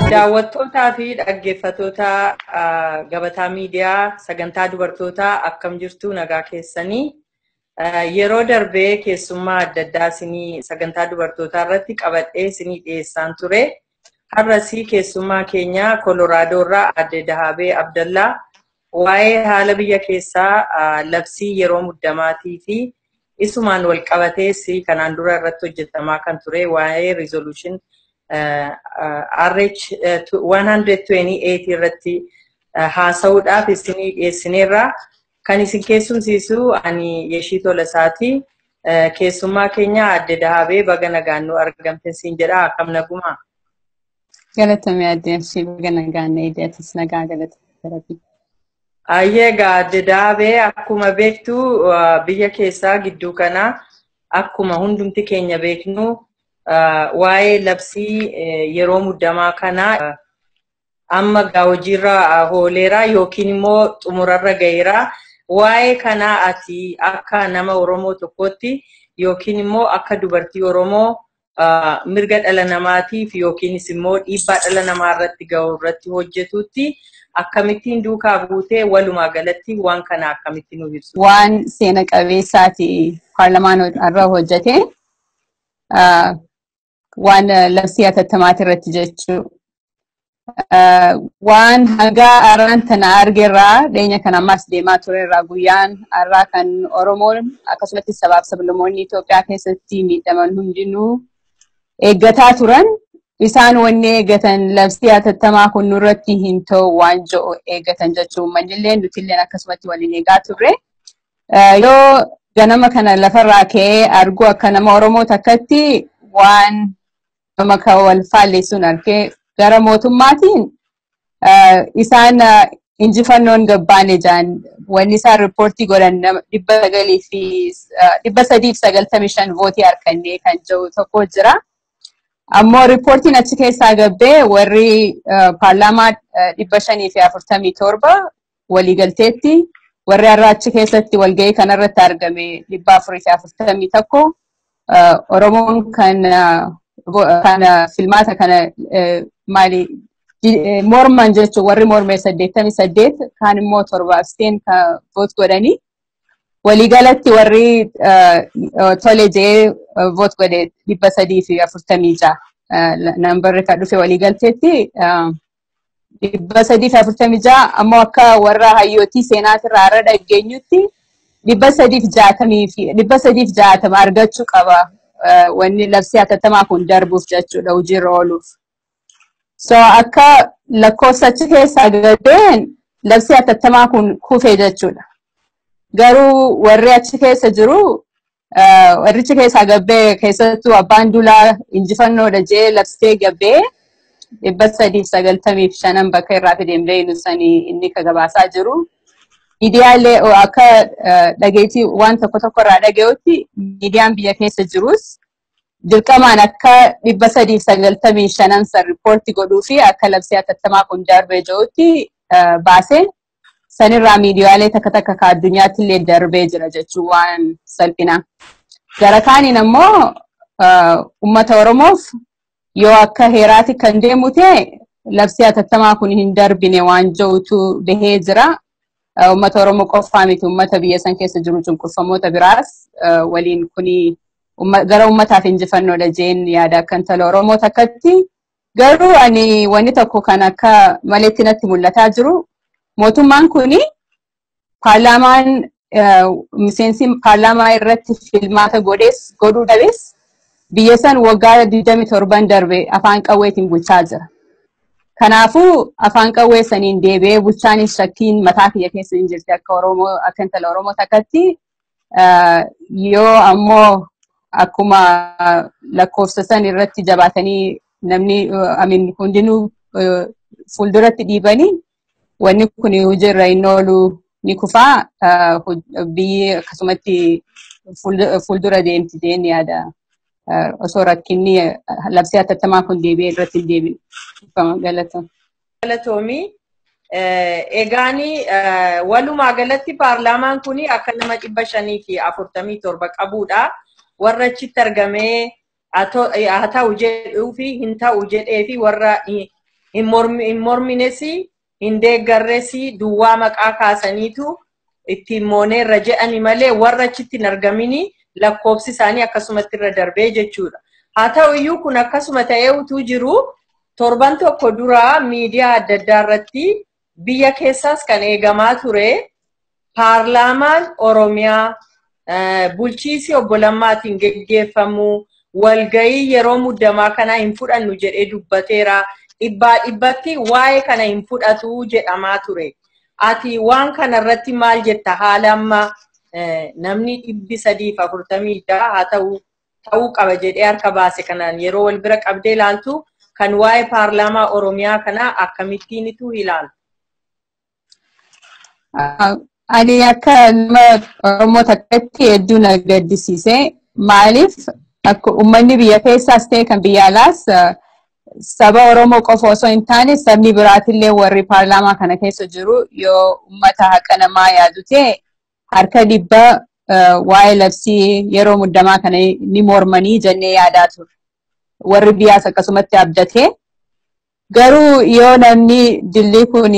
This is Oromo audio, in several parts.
Daawwattootaa fi dhaggeeffattoota gabataa miidiyaa sagantaa dubartootaa akkam jirtu nagaa keessanii yeroo darbee keessummaa adda addaa isinii sagantaa dubartootaa irratti qabadhee isinii dhiyeessaan ture. Har'asii keessummaa keenya Kolooraadoo irraa adde Dahabee Abdallaa waa'ee haala biyya keessaa labsii yeroo muddamaatii fi isumaan wal qabatees kanaan dura irratti hojjetamaa kan ture waa'ee rizooluushin RH 128 irratti haasa'uudhaaf isinii dhiyeessineerra. Kan isin keessumsiisu ani Yeshii Tolasaati. Keessummaa keenya adde Dahabee baga nagaannoo argamte siin jedha akkam nagumaa. Galatame adde Yeshii baga nagaannoo eedatis nagaa galatame. Ayyeegaa adde Dahabee akkuma beektu biyya keessaa gidduu kana akkuma hundumti keenya beeknu waa'ee labsii yeroo muddamaa kana amma gaa hojiirra ooleera yookiin immoo xumurarra gaheera. Waa'ee kanaa ati akka nama Oromoo tokkootti yookiin immoo akka dubartii Oromoo mirga dhala namaatiif yookiinis immoo dhiibbaa dhala namaa irratti gahu irratti hojjetutti akkamittiin duukaa buutee walumaa galatti waan kana akkamitti nu ibsu. Waan seena qabeessaati paarlamaan irra hojjete waan labsii hatattamaati irratti jechuu. Waan hagaa arraan tana argerraa dhiyeenya kan ammaas deemaa turerraa guyyaan har'aa kan Oromoon akkasumatti sabaaf sablammoonni Itoophiyaa keessatti miidhaman hundinuu eeggataa turan. Isaan wanni eeggatan labsii hatattamaa kun nurratti hin ta'u waan jedhu eeggatan jechuun uummanni nutillee akkasumatti waliin eegaa turre. Yoo ganama kana lafarraa ka'ee argu akka nama Oromoo takkatti waan nama kan wal faalleessuun argee gara mootummaatiin isaan injifannoon gabbaane jaan wanni isaan riippoortii godhan dhibba sagalii fi dhibba sadii fi sagaltamii shan vootii harkannee kan jiru tokko jira. Ammoo riippoortiin achi keessaa gabbee warri paarlaamaa dhibba shanii fi afurtamii torba waliigalteetti warri har'a achi keessatti walgahii kanarratti argame dhibba afurii fi afurtamii tokko Oromoon kan kan filmaata kana maali morman jechuun warri mormee saddeettamii saddeet kaan immoo torbaaf seen kan voot godhanii waliigalatti warri tole jee voot godhe dhibba sadii fi afurtamii ja'a nambarri kan dhufe waliigalteetti dhibba sadii fi afurtamii ja'a ammoo akka warra hayyootii seenaatirraa har'a dhageenyutti dhibba sadii fi jaatamii fi dhibba sadii fi jaatama argachuu qaba wanni labsii hatattamaa kun darbuuf jechuudha hojiirra ooluuf. So akka lakkoofsa achi keessaa gabbeen labsii hatattamaa kun kufee jechuudha. Garuu warri achi keessa jiru warrichi keessaa gabbee keessattuu abbaan dulaa injifannoodha jee labsee gabbee dhibba sadiif sagaltamiif shanan bakka irraa fideen beeynu sanii inni ka gabaasaa jiru. Miidiyaalee akka dhageetii waan tokko tokko irraa dhaga'utti miidiyaan biyya keessa jirus dirqamaan akka dhibba sadiif sagaltamii shanan san riippoortii godhuu fi akka labsii hatattamaa kun darbee jirutti baasee sanirraa miidiyaalee takka takka ka addunyaatti illee darbee jira jechuun waan salphina. Gara kaaniin ammoo uummata Oromoof yoo akka heeraati kan deemu ta'e labsii hatattamaa kun hin darbine waan jirutu bahee jira. Uummata Oromoo qofaa miti uummata biyya san keessa jiru cunqurfamoota biraas waliin kuni gara uummataaf injifannoodha jeen yaada akka intala Oromoo takkatti. Garuu ani wanni tokko kan akka maleetti natti mul'ataa jiru mootummaan kuni paarlaamaan miseensi paarlaamaa irratti filmaata godhees godhuu dhabees biyya san waggaa 27 darbe afaan qawweetiin bulchaa jira. Kanaafuu afaan qawwee saniin deebi'ee bulchaanis shakkiin mataa kiyya keessa hin jirti akka Oromoo akka intala Oromoo takkatti yoo ammoo akkuma lakkoofsa san irratti jabaatanii namni amin hundinuu fuulduratti dhiibanii wanni kun hojiirra hin oolu ni kufaa biyyi akkasumatti fuuldura deemti jeen yaada osoo rakkinni labsii hatattamaa kun deebi'ee irratti hin deebine galata. Galatoomii egaani walumaa galatti paarlaamaan kun akka nama dhibba shanii fi afurtamii torba qabudha. Warra achitti argamee haa ta'u jedhuu fi hin ta'u jedhee fi warra hin mormines hin deeggarres duwwaa maqaa kaasaniitu ittiin mooneerra jedhani malee warra achitti hin argamini lakkoofsi isaanii akkasumatti irra darbee jechuudha. Haa ta'u iyyuu kun akkasuma ta'ee utuu jiru torban tokko dura miidiyaa adda addaa irratti biyya keessaas kan eegamaa ture paarlaamaan Oromiyaa bulchiisi obbo Lammaatiin geggeeffamu walgayii yeroo muddamaa kana hin fudhannu jedhee dubbateera. Dhibbaa dhibbatti waa'ee kana hin fudhatu jedhamaa ture. Ati waan kana irratti maal jetta haala amma namni dhibbi sadii fi afurtamii jaha haa ta'u ta'uu qaba jedhee harka baase kanaan yeroo wal bira qabdee ilaaltu kan waa'ee paarlaamaa Oromiyaa kanaa akkamittiinitu ilaaltu? Ani akka nama Oromoo takkatti hedduu na gaddisiise. Maaliif akka uummanni biyya keessaas ta'e kan biyya alaas saba Oromoo qofa osoo hin taane sabni biraatillee warri paarlaamaa kana keessa jiru yoo uummata haqa namaa yaadu ta'e harka dhibba waa'ee labsii yeroo muddamaa kana ni mormanii jennee yaadaa turre. Warri biyyaas akkasumatti abdatee garuu yoo namni dilli kun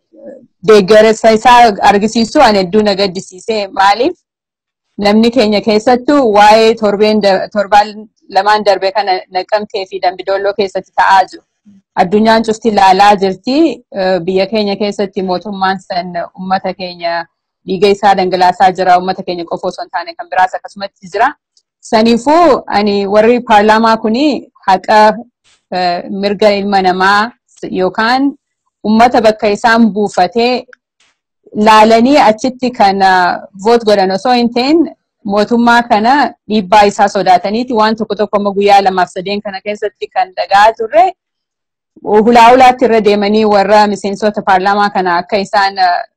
deeggarsa isaa argisiisu ani hedduu na gaddisiise maaliif namni keenya keessattuu waa'ee torbeen torbaan lamaan darbe kana naqamtee fi dambidolloo keessatti ta'aa jiru. Addunyaan cufti ilaalaa jirti. Biyya keenya keessatti mootummaan san uummata keenya dhiiga isaa dhangalaasaa jira. Uummata keenya qofa osoo hin taane kan biraas akkasumatti jira. Saniifuu ani warri paarlaamaa kuni haqa mirga ilma namaa yookaan uummata bakka isaan buufatee laalanii achitti kan voot godhan osoo hin ta'in mootummaa kana dhiibbaa isaa sodaataniiti waan tokko tokko amma guyyaa lamaaf sadeen kana keessatti kan dhagaa turre hulaa hulaatti irra deemanii warra miseensota paarlaamaa kana akka isaan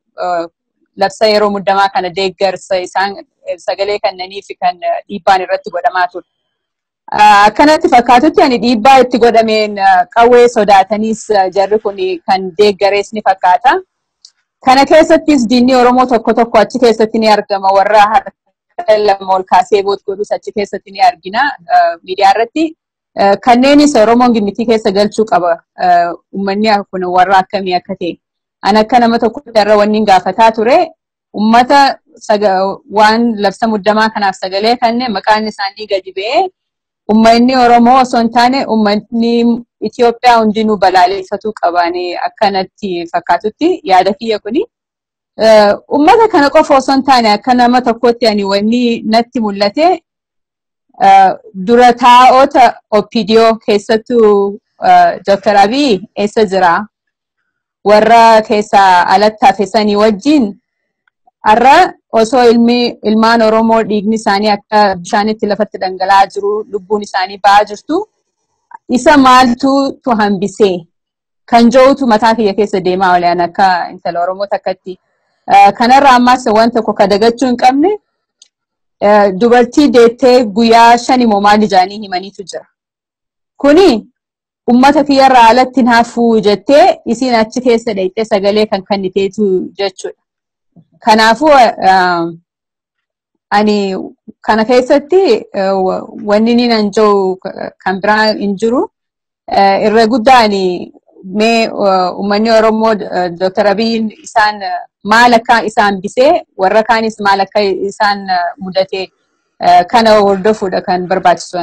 labsa yeroo muddamaa kana deeggarsa isaan sagalee kennanii fi kan dhiibbaan irratti godhamaa ture. Akkanatti fakkaatutti ani dhiibbaa itti godhameen qawwee sodaataniis jarri kun kan deeggarees ni fakkaata. Kana keessattis diinni Oromoo tokko tokko achi keessatti ni argama. Warra harka lama ol kaasee boot godhus achi keessatti ni argina miidiyaa irratti. Kanneenis Oromoon gimmitii keessa galchuu qaba. Uummanni kun warra akkamii akka ta'e. Ani akka nama tokkotti irra wanni gaafataa ture. Uummata waan labsa muddamaa kanaaf sagalee kanne maqaan isaanii gadi ba'ee uummanni Oromoo osoo hin taane uummanni Itoophiyaa hundinuu balaaleffachuu qabaanii akkanatti fakkaatutti yaada kiyya kuni. Uummata kana qofa osoo hin taane akka nama tokkotti ani wanni natti mul'ate dura taa'ota OPDO keessattuu Dr. Abiy eessa jira? Warra keessaa alatti hafesanii wajjin har'a osoo ilmi ilmaan Oromoo dhiigni isaanii akka bishaanitti lafatti dhangala'aa jiru lubbuun isaanii ba'aa jirtu isa maaltu hambisee kan jirutu mataa kiyya keessa deemaa oolan akka intala Oromoo takkatti. Kanarra ammas waan tokko ka dagachuu hin qabne dubartii deettee guyyaa shan immoo maal ijaanii himaniitu jira. Kuni ummata kiyyarraa alatti naafuu jettee isiin achi keessa dheeyxee sagalee kan kenniteetu jechuudha. Kanaafuu ani kana keessatti wanni ni nan jiru kan biraa hin jiru. Irra guddaan mee uummanni Oromoo Dr. Abiyyiin isaan maal akka isaan bisee warra kaanis maal akka isaan mudate kana hordofuudha kan barbaachisu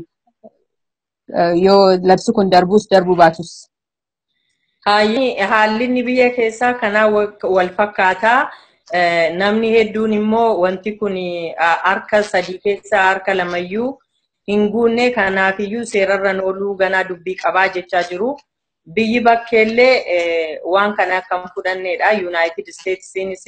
yoo labsi kun darbuus darbuu baatus. Haalli inni biyya keessaa kanaa wal fakkaataa. Namni hedduun immoo wanti kun harka sadii keessaa harka lamayyuu hin guunne kanaafiyyuu seerarran ooluu ganaa dubbii qabaa jechaa jiru. Biyyi bakkeellee waan kana akka hin fudhanneedha. Yuunaayitid Isteetsiinis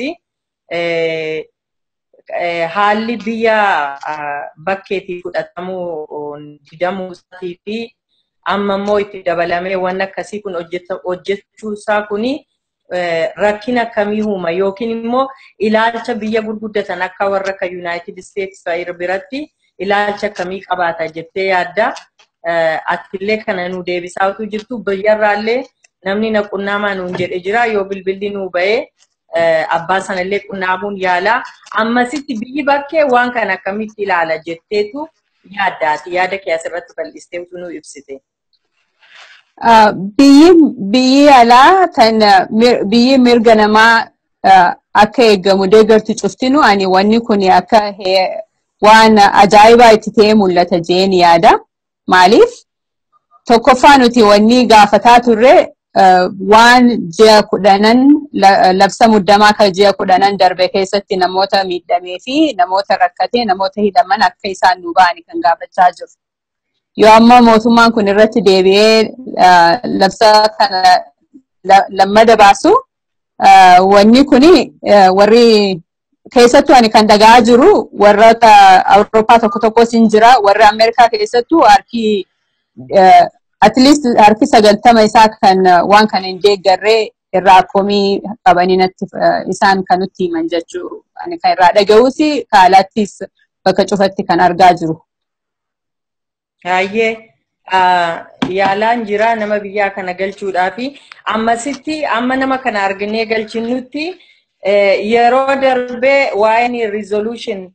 haalli biyya bakkeetii fudhatamuu didamuu isaatii fi amma immoo itti dabalamee waan akkasii kun hojjechuu isaa kuni rakkina akkamii uuma yookiin immoo ilaalcha biyya gurguddatan akka warra akka Yuunaayitid Isteets biratti ilaalcha akkamii qabaata jettee yaadda. Atillee kana nu deebisaa utuu jirtu biyyarraallee namni na qunnaamaa nuun jedhe jira yoo bilbilli nuu ba'ee abbaa sanallee qunnaamuun yaala. Ammasitti biyyi bakkee waan kana akkamitti ilaala jetteetu yaaddaati. Yaada kee asirratti bal'istee utuu nu ibsite. Biyyi alaa tan biyyi mirga namaa akka eegamu deeggartu cuftinu ani wanni kun akka waan ajaa'ibaa itti ta'ee mul'ata jeen yaada. Maaliif? Tokkoffaa nuti wanni gaafataa turre waan ji'a kudhanan labsa muddamaa kan ji'a kudhanan darbe keessatti namoota miidhamee fi namoota rakkatee namoota hidhaman akka isaan nu ba'ani kan gaafachaa jiru. Yoo amma mootummaan kun irratti deebi'ee labsa kana lammada baasu wanni kuni warri keessattuu ani kan dhaga'aa jiru warroota Awurooppaa tokko tokkos hin jira warri Ameerikaa keessattuu harki at least harki sagaltama isaa kan waan kana hin deeggarree irraa komii qabanii natti isaan kan nutti himan jechuu ani kan irraa dhaga'uus kaalaattis bakka cufatti kan argaa jiru. Baay'ee yaalaan jira nama biyyaa kana galchuudhaafi ammasitti amma nama kana arginee galchinutti yeroo darbee waa'een resolution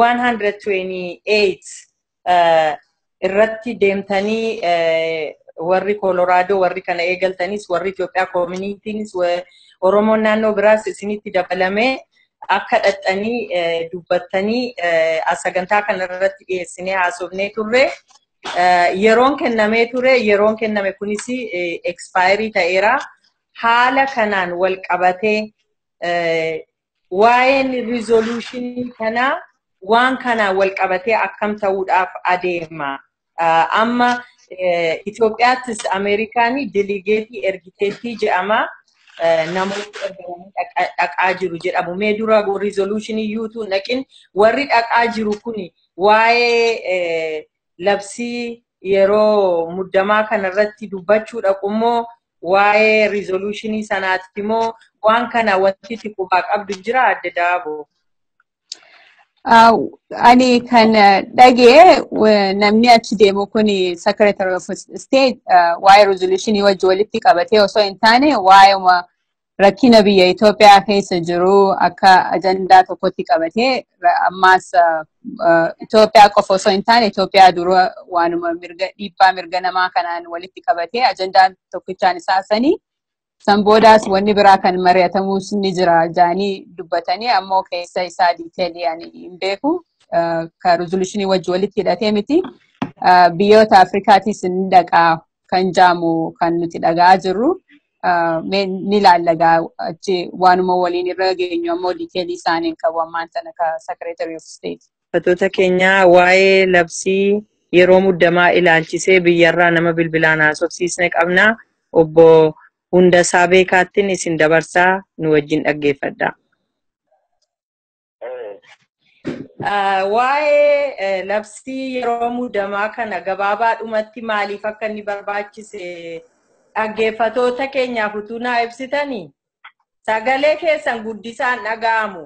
128 irratti deemtanii warri kooloraadoo warri kana eegaltanis warri Itoophiyaa koominitiinis Oromoon naannoo biraas isinitti dabalamee akka dhaxxanii dubbattanii sagantaa kana irratti dhiyeessinee haasofnee turre. Yeroon kennamee ture yeroon kenname kunis expaayirii ta'eera. Haala kanaan wal qabatee waa'een rizooluushinii kanaa waan kanaan wal qabatee akkam ta'uudhaaf adeema. Amma Itoophiyaattis Ameerikaanii diligeetii ergiteettii jedhama. Namoonni ergamanii dhaqaa jiru jedhamu. Mee dura rizooluushinii yuutuu naqin warri dhaqaa jiru kun waa'ee labsii yeroo muddamaa kanarratti dubbachuu dhaqummoo waa'ee rizooluushinii sanaatti immoo waan kana wanti itti qubaa qabdu jira adda daaboo. Ani kan dhagee namni achi deemu kun Secretary of State waa'ee rizooluushinii wajji walitti qabatee osoo hin taane waa'ee rakkina biyya Itoophiyaa keessa jiru akka ajandaa tokkotti qabatee ammaas Itoophiyaa qofa osoo hin taane Itoophiyaa dura waanuma mirga dhiibbaa mirga namaa kanaan walitti qabatee ajandaan tokkichaan isaasanii san boodaas wanni biraa kan mari'atamus ni jira jaanii dubbatanii ammoo keessa isaa diiteelii ani hin beeku ka rizooluushinii wajji walitti hidhatee miti biyyoota Afrikaatis ni dhaqaa kan jaamu kan nuti dhaga'aa jirru. ni laallagaa achi waanuma waliin irra geenyu ammoo diiteelii isaaniin qabu ammaan sana ka Secretary of State. Uffatoota keenyaa waa'ee labsii yeroo muddamaa ilaalchisee biyyarraa nama bilbilaan haasofsiisne qabna. Obbo Hundasaa Beekaattiin isin dabarsaa nu wajjin dhaggeeffadha. Waa'ee labsii yeroo muddamaa kana gabaabaadhumatti maaliif akka inni barbaachise dhaggeeffatoota keenyaaf utuu naa ibsitanii sagalee keessan guddisaan dhaga'amu.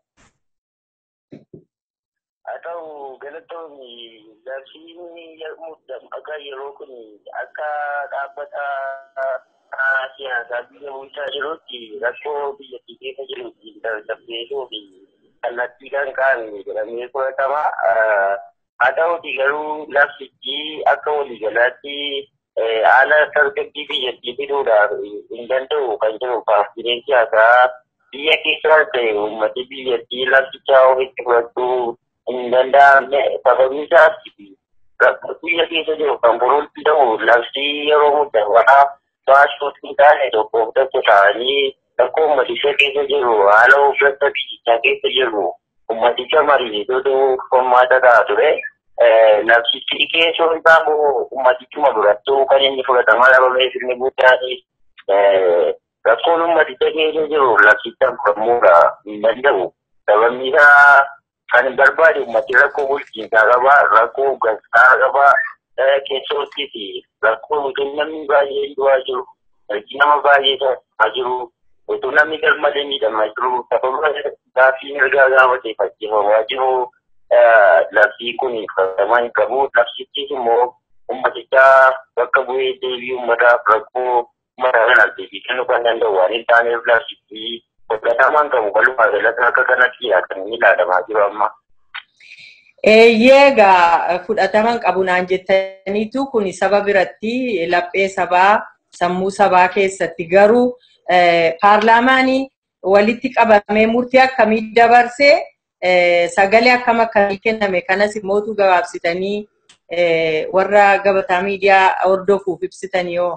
Haa ta'u galatoonni labsiin akka yeroo kun akka dhaabbata siyaasaa biyya bulchaa jirutti rakkoo biyyattii keessa jirutti tasgabbeessuu fi kallattiidhaan kaa'ame jedhamee fudhatama. Haa ta'uti garuu labsichi akka waliigalaatti haala tasgabbii biyyattii fiduudhaaf hin danda'u kan jiru paartiileen siyaasaa biyya keessaas ta'e uummati biyyattii labsichaa ofitti fudhachuu hin danda'amne sababiin isaas biyya keessa jiru kan furuun danda'u labsii yeroo muddamaa baasuutu hin taane tokkoof tokko ta'anii akka uummaticha keessa jiru haala hoggansa biyyichaa keessa jiru uummaticha mariisisuutu furmaata ta'a ture. labsichi keessoo isaa moo ummatichuma durattuu kan inni fudhatamaa dhabamee sirni guddaanis rakkoon ummaticha keessa jiru labsichaan furamuudha hin danda'u. Sababni isaa kan barbaade ummati rakkoo bulchiinsaa qaba, rakkoo hoggansaa qaba, keessootti fi rakkoo utuu namni baay'een du'aa jiru, harki nama baay'ee ta'aa jiru, utuu namni garmalee miidhamaa jiru, sababa gaaffii mirgaa gaafatee fakkeeffamaa jiru. labsii kun fudhatamaa hin qabu. Labsichis immoo ummaticha bakka bu'ee deebii ummataaf rakkoo uummataa kanaaf deebii kennuu kan danda'u waan hin taaneef labsichi fudhatamaa hin qabu. Walumaa galatti akka kanatti kan inni ilaalamaa jiru amma. Eeyyee egaa fudhataman qabu naan jettaniitu kun saba biratti laphee sabaa sammuu sabaa keessatti garuu paarlaamaanii walitti qabamee murtii akkamii dabarsee sagalee akkam akkamii kenname kanas immoo gabaabsitanii warra gabataa miidiyaa hordofuuf ibsitanii yoo.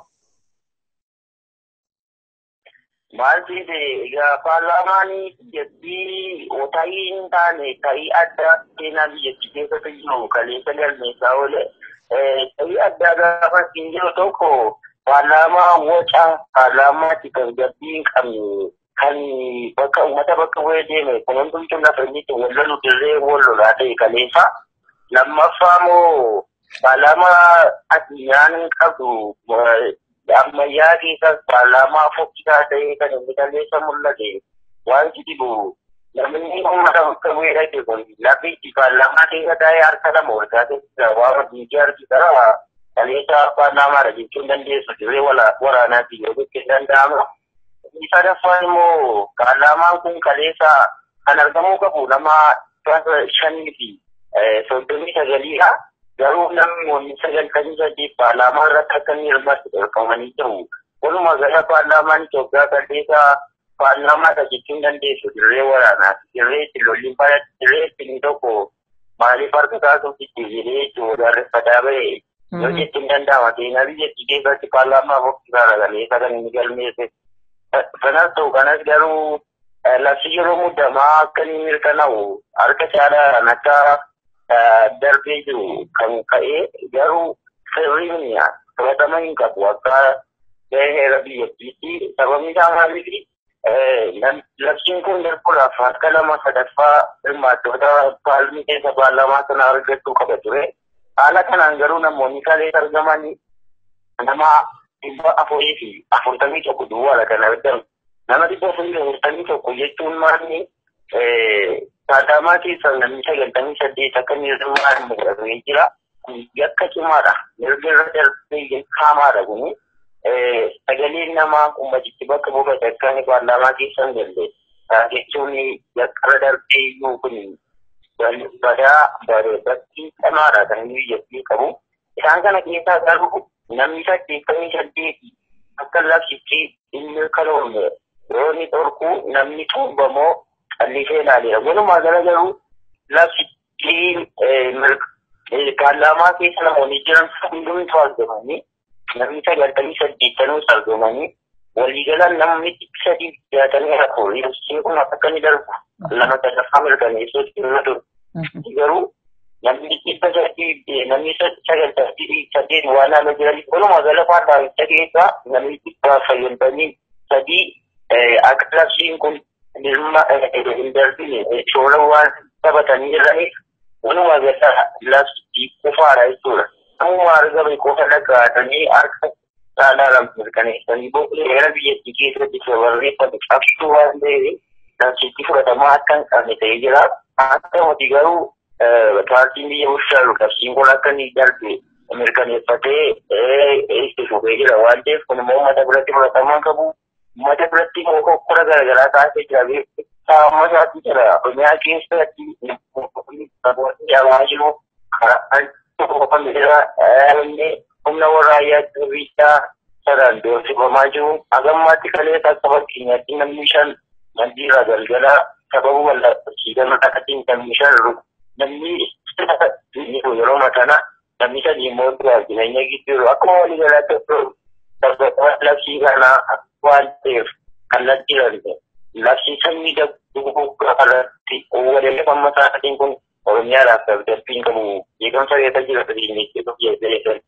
Maal jedhe egaa paarlaamaanii biyyattii ta'ii hin taane ta'ii addaa seenaa biyyattii keessatti jiru kaleessa galmeessaa oole ta'ii addaa gaafa hin jiru tokko paarlaamaa waca paarlaamaatti kan gabbii hin qabne kan bakka uummata bakka bu'ee deeme kun hundumtuu lafa inni itti wal lolu dirree wal lolaa ta'e kaleessa lammaffaa moo paarlaamaa addunyaan qabdu ammayyaa keessas paarlaamaa fokkisaa ta'ee kan inni kaleessa mul'ate wanti dhibu namni uummata bakka bu'ee dhaqe kun lafi itti paarlaamaa keessa taa'ee harka lama ol kaasee waa diintii harkisa kaleessa paarlaamaadha jechuun dandeessu dirree waraanaatti yoo jechuun danda'ama. sadaffaan immoo paarlaamaan kun kaleessa kan argamuu qabu nama shanii fi soddomii sagaliidha. Garuu namoonni sagaltamii saddeet paarlaamaa irratti akka inni hirmaatu dhorkamanii jiru. Walumaa gala paarlaamaan Itoophiyaa kaleessa paarlaamaadha jechuun dandeessu dirree waraanaati. Dirree itti lolliin dirree itti tokko maaliif harka kaasuuf itti jedhee itti wadaarreffataa ba'e yoo jechuun danda'ama. Seenaa biyyattii keessatti paarlaamaa fokkisaadha kaleessa kan inni galmeesse. kanas ta'u kanas garuu labsi yeroo muddamaa akka inni mirkanaa'u harka caalaadhaan akka darbee jiru kan ka'e garuu sirriin fudhatama hin qabu akka heera biyyattiitti sababni isaa maaliif labsiin kun darbuudhaaf harka lama sadaffaa hirmaattoota paalmii keessa paarlaamaa sana argachuu qaba ture haala kanaan garuu namoonni kaleessa argaman nama dhibba afurii fi afurtamii tokko duwwaadha kan argamu. Nama dhibba afurii fi afurtamii tokko jechuun maalni paarlaamaa keessa namni sagaltamii saddeet akka inni hirmaatu mul'atee jira. Yakka cimaadha. Mirga irra darbee haamaadha kuni. Sagaleen namaa ummatichi bakka buufate akka inni paarlaamaa keessa hin galle. Jechuun yakka irra darbee iyyuu kun badaa bakki cimaadha kan inni biyyattii qabu. Isaan kana keessaa garuu namni saddeettamii saddeeti akka labsitti inni kaloome yoo inni dhorku namni tuubamoo callisee ilaaleera. Walumaa gala garuu labsitti paarlaamaa keessa namoonni jiran hundumtu argamanii namni sagaltamii saddeettanuus argamanii waliigalaan namni sadii jaatamii afur labsiin kun akka inni darbu lama sadaffaa mirkaneessuutti dhimma ture. Garuu namni dhibba sadii namni sagaltamii saddeet waan haala jiraniif walumaa gala paarlaamicha keessa namni dhibba fayyadamanii sadii akka labsiin kun dhimma hin darbine shoora waan taphatanii jiraniif walumaa gala labsichi qofaadha jechuudha. Namuma argame qofa dhagaatanii harka caalaa mirkaneessanii heera biyyattii keessatti barreeffame qabsuu waan ta'eef labsichi fudhatamaa akka hin qabne ta'ee jira. Haa ta'uti garuu paartiin biyya bulchaa labsiin kun akka inni darbe mirkaneeffatee itti fufee jira waan ta'eef kun immoo uummata biratti fudhatamaa qabu. Uummata biratti hokkora garaagaraa taasisee jira. Saamma isaatti jira. Oromiyaa keessatti jabaa jiru. Kan jira. Humna waraayyaa biyyaa saraan doorsifamaa jiru. Hagammaatti kaleessa akka fakkeenyaatti namni shan mandiirraa galgala sababa wallaachiidhaan akkasiin namni shan namni yeroo matana namni sadii immoo duraa jireenya gidduu akkuma walii galaatti labsii kanaa waan ta'eef kallattii darbe labsii sanyii dagduu irratti waliin isaatiin kun oromiyaadhaaf dabdabbiin qabu beekamsa reeta jira jechuudha.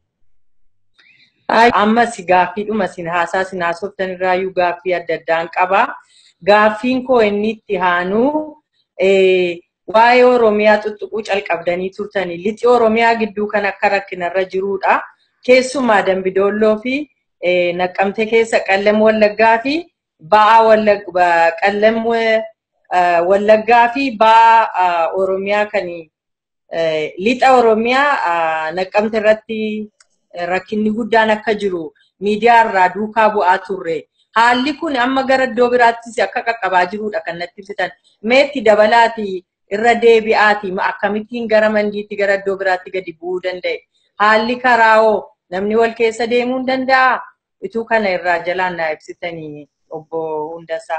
Ammas gaaffiidhuma sin haasaa sin haasoftan irraayyuu gaaffii adda addaan qaba. Gaaffiin koo inni itti aanuu waa'ee Oromiyaa tuttuquu calqabdanii turtanii lixi Oromiyaa gidduu kan akka rakkinarra jirudha. Keessumaa Dambidoolloo fi Naqqamte keessa Qallam Wallaggaa fi Ba'aa Qallam Wallaggaa fi Ba'aa Oromiyaa kan lixa Oromiyaa Naqqamte irratti rakkinni guddaan akka jiru miidiyaa irraa duukaa bu'aa turre. Haalli kun amma gara iddoo biraattis akka qaqqabaa jirudha kan natti ibsitan. Meetti dabalaati irra deebi'aati akkamittiin gara mandiitti gara iddoo biraatti gadi bu'uu danda'e. Haalli karaa hoo namni wal keessa deemuu hin danda'a? Ituu kana irraa jalaan naa ibsitanii obbo Hundasaa.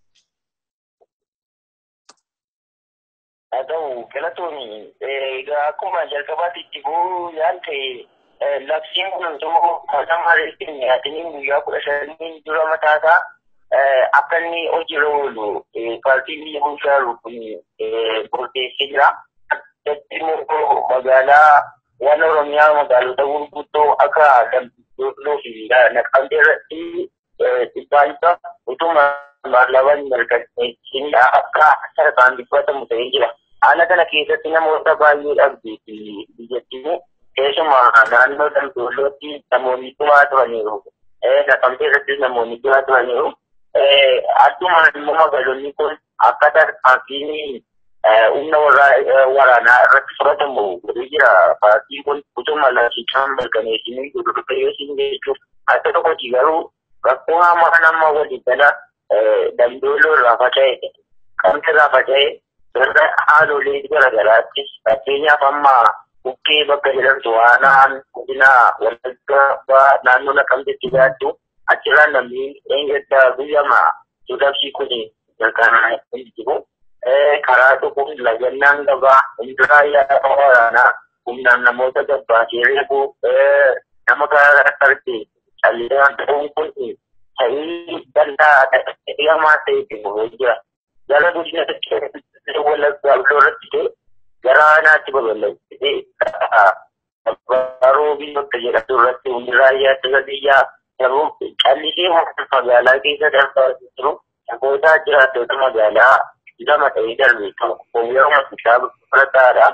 haa ta'u galatooni egaa akkuma jalqabaatti itti bu'uu yaan ta'e labsiin kun immoo kan maaliif nyaatanii guyyaa kudha shanii dura mataasaa akka inni hojiirra oolu paartiin biyya bulchaa jiru kun murteessee jira. Addatti immoo magaalaa waan Oromiyaa magaalota gurguddoo akka Dambiidoo fi Naqamtee irratti dhibbaanta utuma maallaqaan mirkaneessin akka sarkaan dubbatamu ta'ee jira. Haala kana keessatti namoota baay'ee dhabdee fi biyyattiin keessumaa naannoo Dambiidootti namoonni dhumaa turaniiru. Naqamtee irrattis namoonni dhumaa turaniiru. Addumaan immoo magaalonni kun akka tarkaanfiin humna waraanaa irratti fudhatamu godhee jira. Paartiin kun utuma labsiichaan mirkaneessinii gurgurteessin jechuuf akka tokkotti garuu rakkoo hamaa nama walii gala dambiidoo irraa faca'e kamti irraa faca'e irra haalolee garaagaraattis fakkeenyaaf amma bukkee bakka jedhamtu waanaan godina wallaggaa naannoo naqamtetti gaaddu achirraa namni eenyadda guyyama sudabsii kun mirkanaa hin jiru. karaa dhufuun lagannaan gabaa hunduraa yaada waraanaa humnaan namoota gabbaasee reebu nama karaa irratti calleewwan ta'uun kun ta'ii danda'a hamaa ta'etti bu'ee jira. Gara guddina wallaggaa irratti ta'e gara aanaatti babal'atee baroo biyyoota jedhamtu irratti hunduraa yaada biyyaa garuu callisee magaalaa keessa darbaa jiru namoota jiraattota magaalaa lama ta'ee darbe tokko yeroo kitaaba fudhataadha.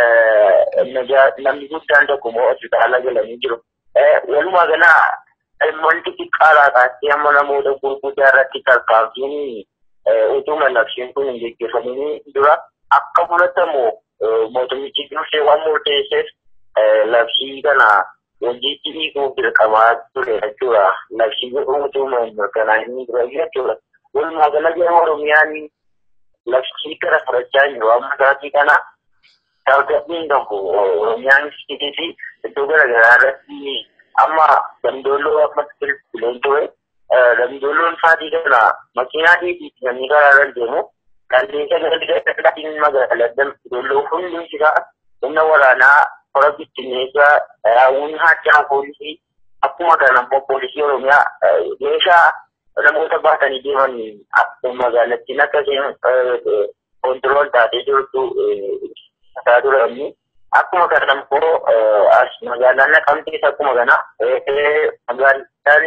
Namni guddaan tokko immoo hospitaala galanii jiru. Walumaa galaa wanti xiqqaadhaa kaasee amma namoota gurguddaa irratti tarkaanfiin utuma labsiin kun hin gaggeeffamin dura akka fudhatamu mootummichi dursee waan murteesseef labsii kana hojiitti hiikuuf dirqamaa ture jechuudha. Labsii utuma mirkanaa'inii dura jechuudha. Walumaa gala gara Oromiyaan labsii gara fudhachaa jiru amma isaatii kana tarkaanfiin tokko oromiyaan fi iddoo garaagaraa irratti amma damdooloo amma bileen ture damdooloon isaatii kana makiinaa dhiitii namni karaa irra deemu qilleensa gara magaalaa damdooloo hundi isaa humna waraanaa hora bittinneessaa raawwin haachaa poolisii akkuma kana poolisii oromiyaa meeshaa namoota baatanii deeman magaalattiin akka isheen kontirool taatee jirtu isaa turani. Akkuma kana immoo as magaalaan naqamtees akkuma kana magaalaan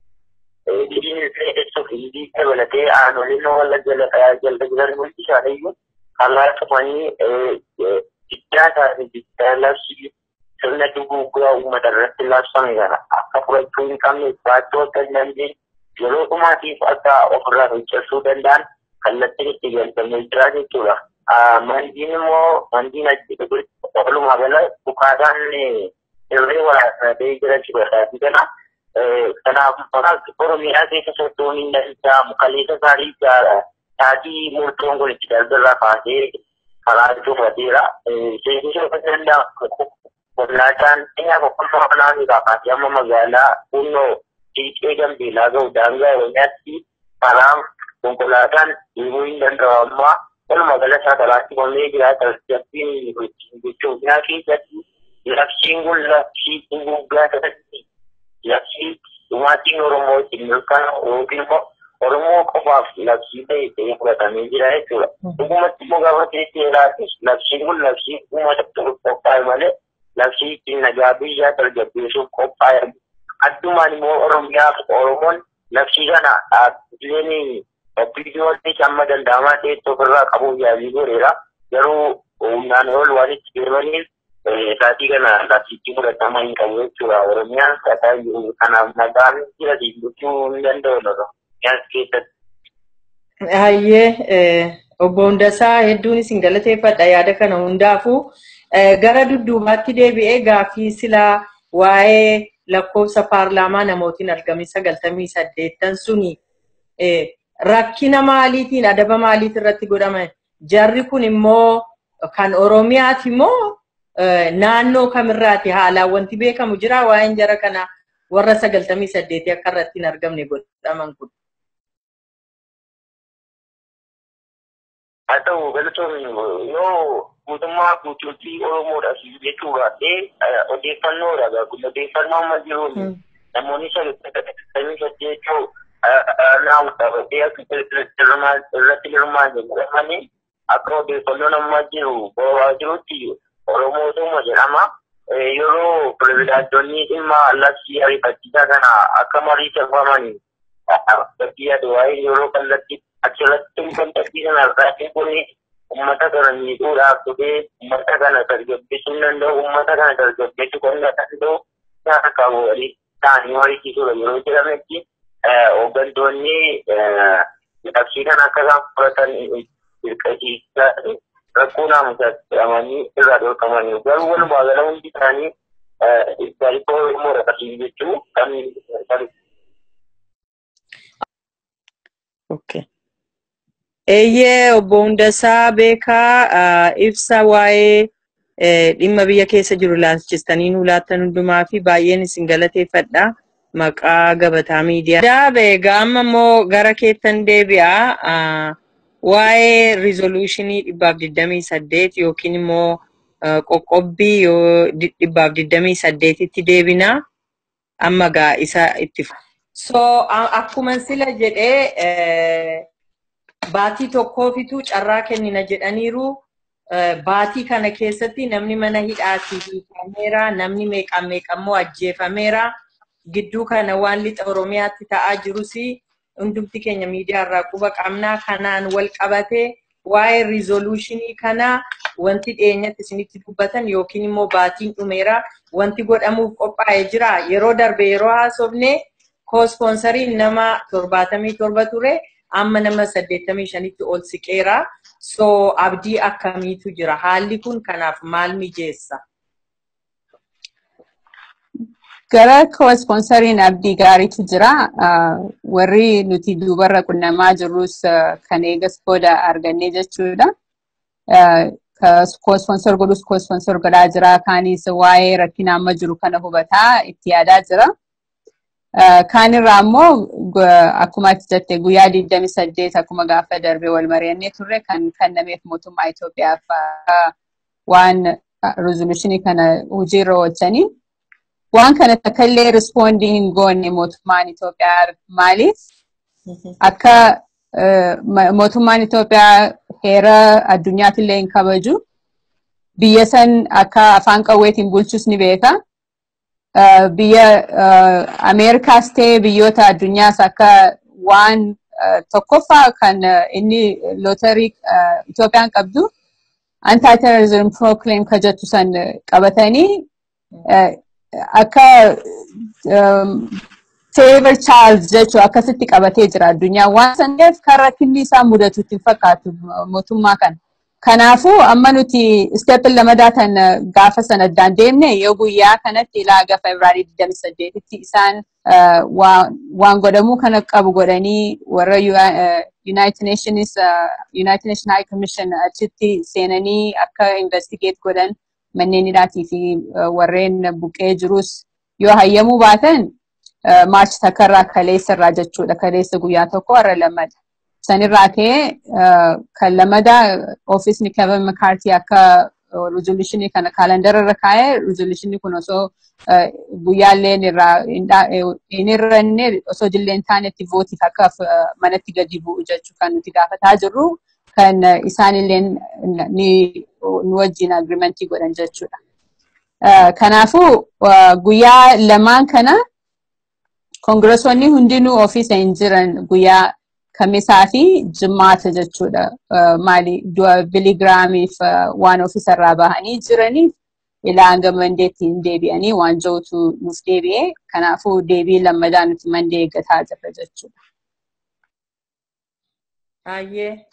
dhiyeessuuf hindii dabalatee aanoleen walla jala jiran hundi isaaniiyyuu karaa cufanii guddaa isaanii guddaa labsii sirna duguugaa uummata irratti labsame kana akka fudhachuu hin qabne baachuu akka hin dandeenye yeroo dhumaatiif akka ofirraa fincilsuu danda'an kallattiin itti galfamee jira jechuudha. Mandiin immoo mandiin achi walumaa gala bukaataan irree waraanatee jira jechuudha. Kana kanaaf Oromiyaa keessa sochoon hin danda'amu kaleessa isaanii taatii murtoon kun itti darbirraa kaasee karaa cufateera. Seensisuu kan danda'amu konkolaataan eenyaa boqqolloo kanaa fi kaasee amma magaalaa kunnoo fiixee gambeelaa ga'u daangaa oromiyaatti karaan konkolaataan deemuu hin danda'amu amma walumaa gala isaa karaatti qonnee jira tasgabbiin gochoota keessatti labsiin kun labsii guggaa ta'etti labsii dhumaatiin oromoo ittiin mirkaan yookiin immoo oromoo qofaaf labsii ta'e ta'ee fudhatamee jira jechuudha. Dhugumatti immoo gaafa teesseeraati labsiin kun labsii uummata qophaa'e malee labsii ittiin nagaa biyyaa tasgabbeessuuf qophaa'e addumaan immoo oromiyaaf oromoon labsii kana dhaabbileen biidiyoonni amma danda'amaa ta'etti ofirraa qabuuf yaalii godheera garuu humnaan ol waan itti deemaniif saatii kana labsiitti fudhatama hin qabu jechuudha oromiyaan kataa jiru kanaaf nagaan jira gochuu hin danda'u oromiyaan keessatti. Hayyee obbo Hundasaa hedduun isin galateeffadha yaada kana hundaafuu gara dudduubaatti deebi'ee gaaffii silaa waa'ee lakkoofsa paarlaamaa namootiin argame sagaltamii saddeettan suni rakkina maaliitiin adaba maaliit irratti godhame Jarri kun immoo kan Oromiyaati immoo naannoo kamirraati haalaan wanti beekamu jira waa'een jara kana warra sagaltamii saddeetii akka irratti hin argamne godhaman kun. haa ta'u galatoonni yoo mootummaa guutuutii Oromoodhaaf jechuu baadhee odeeffannoodha kun odeeffannoo amma jiruun namoonni sagaltamii saddeetuu naam qabatee akka irratti hirmaanne jedhamanii akka odeeffannoon amma jiru bo'aa jirutti Oromootuma jedhama. Yeroo pirezidaantonni dhimma labsii ariifachiisaa kana akka marii tolfamanii bakki yaadu yeroo kallattii achirratti kontaktii sana irraa kuni uummata kana miidhuudhaaf dhufee uummata kana tasgabbeessuu danda'u uummata kana tasgabbeessuu kan danda'u nyaata qabu walii ta'anii mariisiisuudha yeroo jedhametti hooggantoonni labsii kana akka isaan fudhatan dirqisiisaa rakkoo naamusaatti jedhamanii irraa dhorkamanii garuu walumaa gala hundi isaanii gaariifoo oromoo dhaqasiin jechuu kan Okay. Eeyyee obbo Hundasaa beekaa ibsa waa'ee dhimma biyya keessa jiru laalchistanii nu laattan hundumaa fi baay'een isin galateeffadha. Maqaa gabataa miidiyaa. Daabe egaa amma immoo gara keettan deebi'a. Waa'ee riizoluushinii dhibbaaf digdamii saddeet yookiin immoo qoqqobbii yoo dhibbaaf digdamii saddeetitti deebina. Amma gaa isa itti So akkuma sila jedhee baatii tokkoofitu carraa kennina jedhaniiru. Baatii kana keessatti namni mana hidhaatii hiikameera, namni meeqaan meeqammoo ajjeefameera. Gidduu kana waan lixa Oromiyaatti ta'aa jirus hundumti keenya miidiyaa irraa quba qabnaa kanaan wal qabatee waa'ee riizoluushinii kana wanti dhiyeenyatti isinitti dubbatan yookiin immoo baatiin dhumeera wanti godhamuuf qophaa'ee jira. Yeroo darbe yeroo haasofne koospoonsariin nama torbaatamii torba ture. amma nama saddeettamii shanitti ol siqeera. So abdii akkamiitu jira? Haalli kun kanaaf maal mijeessa? Gara koospoonsariin abdii gaariitu jira. Warri nuti duubarra qunnamaa jirrus kan eegas booda argannee jechuudha. Koospoonsor godhus koospoonsor godhaa jira. Kaanis waa'ee rakkina amma jiru kana hubataa itti yaadaa jira. Kaan irraa immoo akkuma ati jette guyyaa 28 akkuma gaafa darbe wal mari'annee turre kan kennameef mootummaa Itoophiyaaf waan rizolushinii kana hojiirra oolchanii waan kana takka illee rispoondii hin goonne mootummaan Itoophiyaa maaliif akka mootummaan Itoophiyaa heera addunyaatti illee hin kabaju biyya san akka afaan qawweetiin bulchus ni beeka. biyya Ameerikaas ta'e biyyoota addunyaas akka waan tokkoffaa kan inni lootarii Itoophiyaan qabdu anti-terrorism proclaim ka jettu san qabatanii akka favor child jechuu akkasitti qabatee jira addunyaa waan saneef kan rakkinni isaa mudatu ittiin fakkaatu mootummaa kana. Kanaafuu amma nuti isteepin lamadaa kan gaafa sana addaan deemne yoo guyyaa kanatti ilaa gafa Ibraarii 28tti isaan waan godhamuu kana qabu godhanii warra United Nations United Nations High Commission achitti seenanii akka investigate godhan manneen hidhaatii fi warreen buqqee jirus yoo hayyamuu baatan maarchi takkarraa kaleessa irraa jechuudha kaleessa guyyaa tokko warra lamada. sanirraa ka'ee kan lamadaa ofiisni Kevin McCarthy akka rizolushinii kana kaalandara irra kaa'ee rizolushinii kun osoo guyyaallee irraa hin irranne osoo jillee hin taanetti vootiif akka manatti gadi bu'u jechuu kan nuti gaafataa jirru kan isaanillee ni wajjin agrimentii godhan jechuudha. Kanaafuu guyyaa lamaan kana koongiressonni hundinuu ofiisa hin jiran guyyaa kamisaa fi jimmaata jechuudha. Maali biligiraamiif waan ofiisarraa bahanii jiraniif ilaa hanga mandeetti hin deebi'anii waan jirutu nuuf deebi'ee kanaafuu deebii lammadaa nuti mandee eeggataa jirra jechuudha. Baay'ee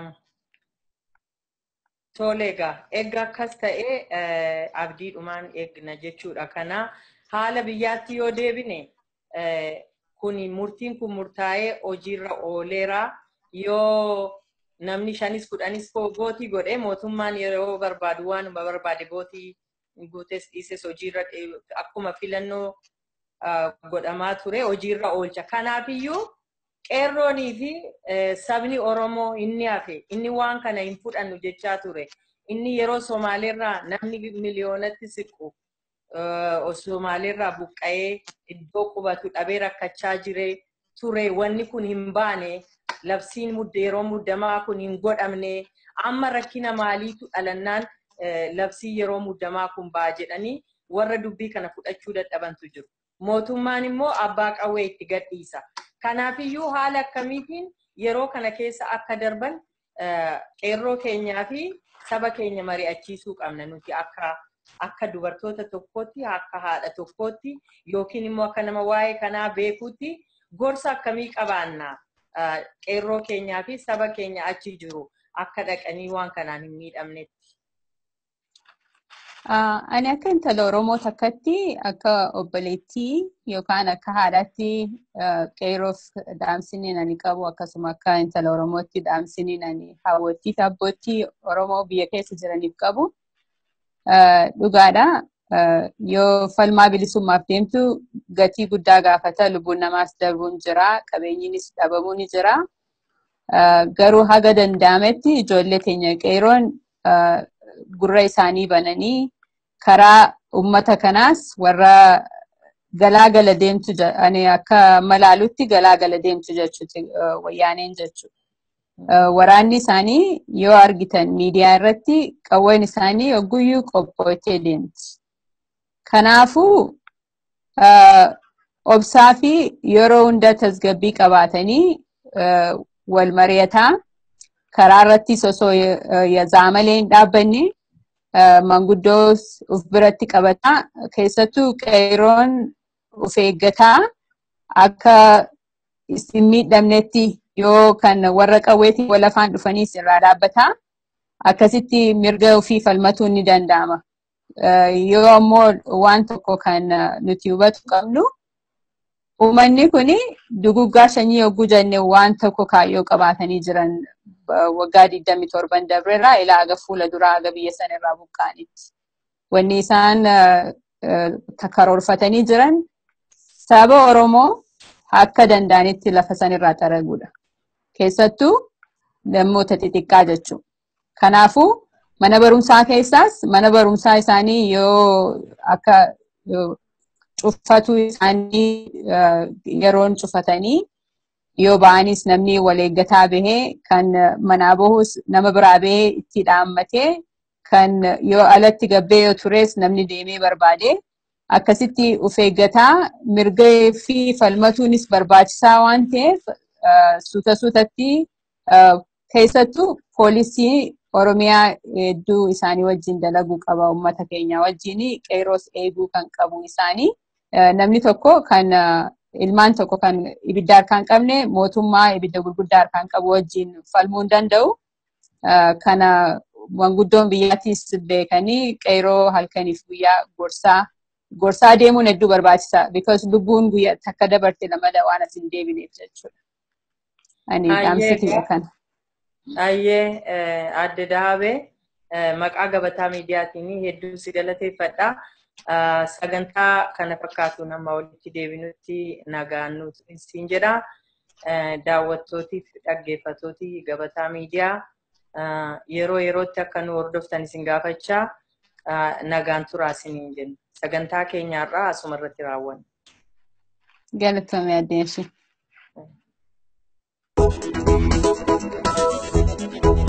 tole egaa egaa akkas ta'ee abdiidhumaan eegna jechuudha. Kana haala biyyaatti yoo deebine kun murtiin kun murtaa'ee hojiirra ooleera yoo namni shanis kudhanis gootii godhee mootummaan yeroo barbaadu waanuma barbaade gootii guutes dhiises hojiirra akkuma filannoo godhamaa ture hojiirra oolcha. Kanaafiyyuu qeerroonii fi sabni Oromoo inni hafe inni waan kana hin fudhannu jechaa ture. Inni yeroo Somaaleerraa namni miliyoonatti siqu Somaaleerraa buqqa'ee iddoo qubatu dhabee rakkachaa jire ture wanni kun hin baane labsiin yeroo muddamaa kun hin godhamne amma rakkina maaliitu dhalannaan labsii yeroo muddamaa kun ba'a jedhanii warra dubbii kana fudhachuu dadhabantu jiru. Mootummaan immoo abbaa qawwee itti gadhiisa. Kanaafiyyuu haala akkamiitiin yeroo kana keessa akka darban qeerroo keenyaa fi saba keenya mari'achiisuu qabna nuti akka akka dubartoota tokkootti akka haadha tokkootti yookiin immoo akka nama waa'ee kanaa beekuutti gorsa akkamii qabaanna qeerroo keenyaa fi saba keenya achi jiru akka dhaqanii waan kanaan hin miidhamnetti. Ani akka intala Oromoo takkatti akka obboleettii yookaan akka haadhaatti qeerroof dhaamsiniin ani qabu akkasuma akka intala Oromootti dhaamsiniin ani hawwattii fi abbootii Oromoo biyya keessa jiraniif qabu. Dhugaadha. Yoo falmaa bilisummaaf deemtu gatii guddaa gaafata. Lubbuun namaas darbuun jira. Qabeenyiinis dhabamuu ni jira. Garuu haga danda'ametti ijoollee teenya qeeroon gurra isaanii bananii karaa uummata kanaas warra galaagala deemtu ani akka malaalutti galaagala deemtu jechuuti wayyaaneen jechuudha. Waraanni isaanii yoo argitan miidiyaa irratti qawween isaanii ogguyyuu qophoottee deemti. Kanaafuu obsaa fi yeroo hunda tasgabbii qabaatanii wal mari'ataa karaa irrattis osoo yaazamalee hin dhaabbanne manguddoo uf biratti qabataa keessattuu qeeroon uf eeggataa akka hin miidhamnetti yoo kan warra qawweetiin wal afaan dhufanii irraa dhaabbataa akkasitti mirga ofii falmatuun ni danda'ama. Yoo ammoo waan tokko kan nuti hubatu qabnu uummanni kun duguggaa sanyii yogguu jenne waan tokko kaayyoo qabaatanii jiran waggaa 27 darbeerraa ilaa aga fuula duraa aga biyya sanarraa buqqaanitti. Wanni isaan karoorfatanii jiran saba Oromoo akka danda'anitti lafa sanirraa xaraguudha. Keessattuu namoota xixiqqaa jechuudha. Kanaafuu mana barumsaa keessaas mana barumsaa isaanii yoo akka cufatu isaanii yeroon cufatanii yoo ba'anis namni wal eeggataa bahee kan manaa bahus nama biraa bahee itti dhaammatee kan yoo alatti gabbee yoo tures namni deemee barbaade akkasitti of eeggataa mirga fi falmatuunis barbaachisaa waan ta'eef suuta suutatti keessattuu poolisii Oromiyaa hedduu isaanii wajjin dalaguu qaba uummata keenya wajjin qeeroos eeguu kan qabu isaanii namni tokko kan ilmaan tokko kan ibidda harkaan qabne mootummaa ibidda gurguddaa harkaan qabu wajjin falmuu hin danda'u. Kana manguddoon biyyaattis beekanii qeeroo halkaniif guyyaa gorsaa gorsaa deemuun hedduu barbaachisa. Because lubbuun guyyaa takka dabarte lamada waan as hin deebineef jechuudha. Ani dhaamsitii kana. Ayyee adde Dahabee maqaa gabataa miidiyaatiin hedduu si galateeffadha. Sagantaa kana fakkaatu nama walitti deebinutti nagaan siin jedha. Daawwattootiif dhaggeeffattooti gabataa miidiyaa yeroo yerootti akka nu hordoftan isin gaafachaa nagaan turaa isiniin jenna. Sagantaa keenyaarraa asuma irratti raawwanna. Galatoomi addeenshi.